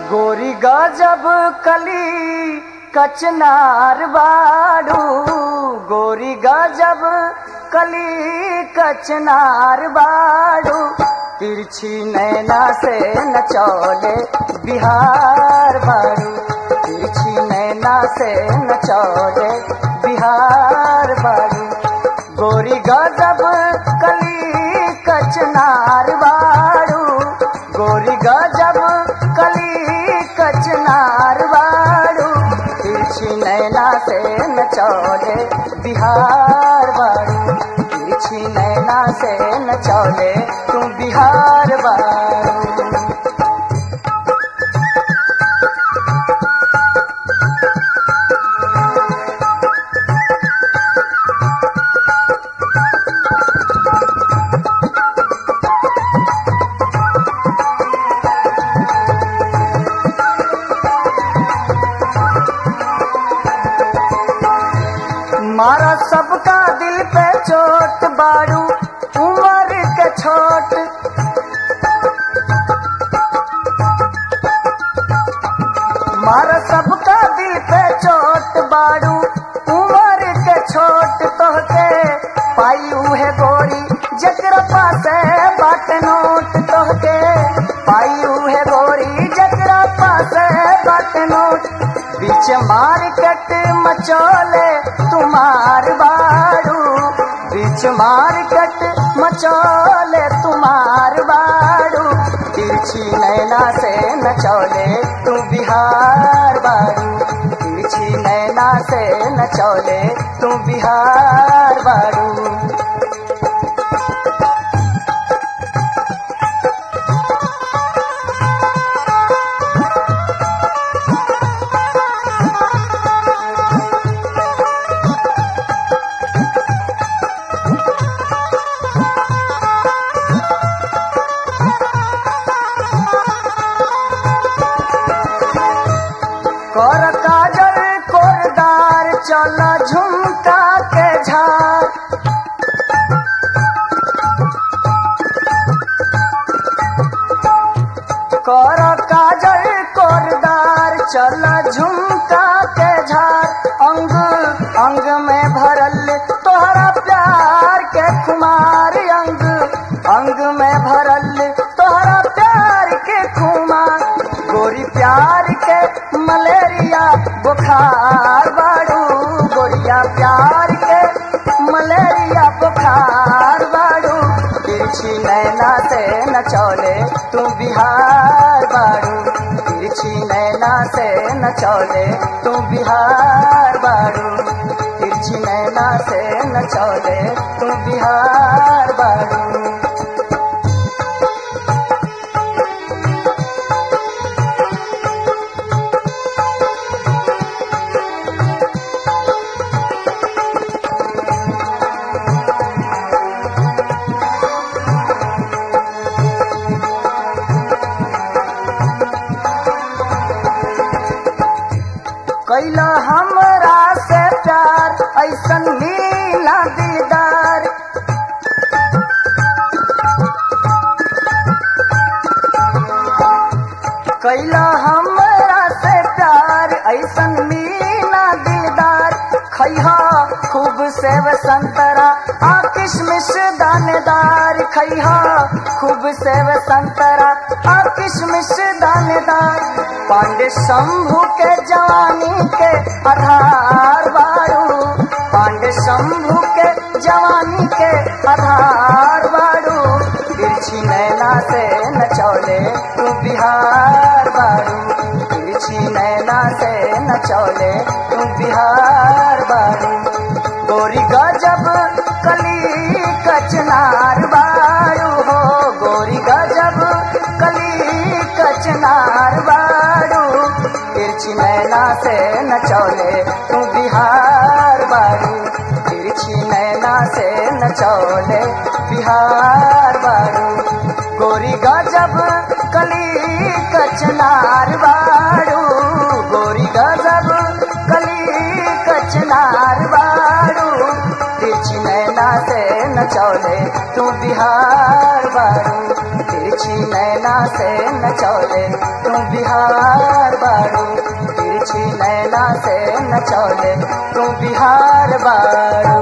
गोरी गजब कली कचनार बाड़ू गोरी गजब कली कचनार बाड़ू तिरछी नैना से नचौले बिहार बाड़ू तिरछी नैना से नचौले बिहार बाड़ू गोरी गजब कली कचनार बाड़ू गोरी गजब कली कचनार बाड़ू तिरछी नैना से नचौले बिहार बाड़ू तिरछी नैना से नचौले तू बिहार बाड़ू मारा सबका दिल पे चोट बाड़ू उम्र के छोट मारा सबका दिल पे चोट बाड़ू उम्र के छोट तोहके पाई उहे गोरी जकरा पासे बाट नोट तोहके पाई उहे गोरी जकरा पासे बाट नोट बीच मार्केट मचोले तुम्हार बाड़ू बीच मार्केट मचोले तुम्हार बाड़ू तिरछी नैना से नचौले तू बिहार बाड़ू तिरछी नैना से नचौले तू बिहार बाड़ू कर काजल कोरदार चल झुमका के झार कर काजल कोरदार चल झुमका के झार अंग अंग में भरल तोहरा प्यार के खुमार अंग अंग में भरल तोहरा प्यार के खुमार गोरी प्यार के मलेरिया बुखार बाड़ू गोरिया प्यार के मलेरिया बुखार बाड़ू तिरछी नैना से नचौले तू बिहार बाड़ू तिरछी नैना से नचौले तू बिहार बाड़ू तिरछी नैना से नचौले तू बिहार बाड़ू कैला हमरा से प्यार ऐसन मीना दीदार कैला हमरा से प्यार ऐसन मीना दीदार खैहा खूब सेव संतरा आ किशमिश दानेदार खैहा खूब सेव संतरा आ किशमिश दानेदार पांडे शंभू के जवानी के आधार बारू पांडे शंभू के जवानी के आधार बारू तिरछी नैना से नचौले तू बिहार बारू तिरछी नैना से नचौले तू बिहार बारू गोरी गजब कली कचनार बारू हो गोरी गजब कली कचनार बारू तिरछी नैना से नचौले तू बिहार बारू तिरछी नैना से नचौले बिहार बारू गोरी गजब कली कचनार बारू गोरी गजब कली कचनार बारू तिरछी नैना से नचौले तू बिहार बारू तिरछी तिरछी नैना से नचौले तू बिहार बारू तिरछी नैना से नचौले तू बिहार बारू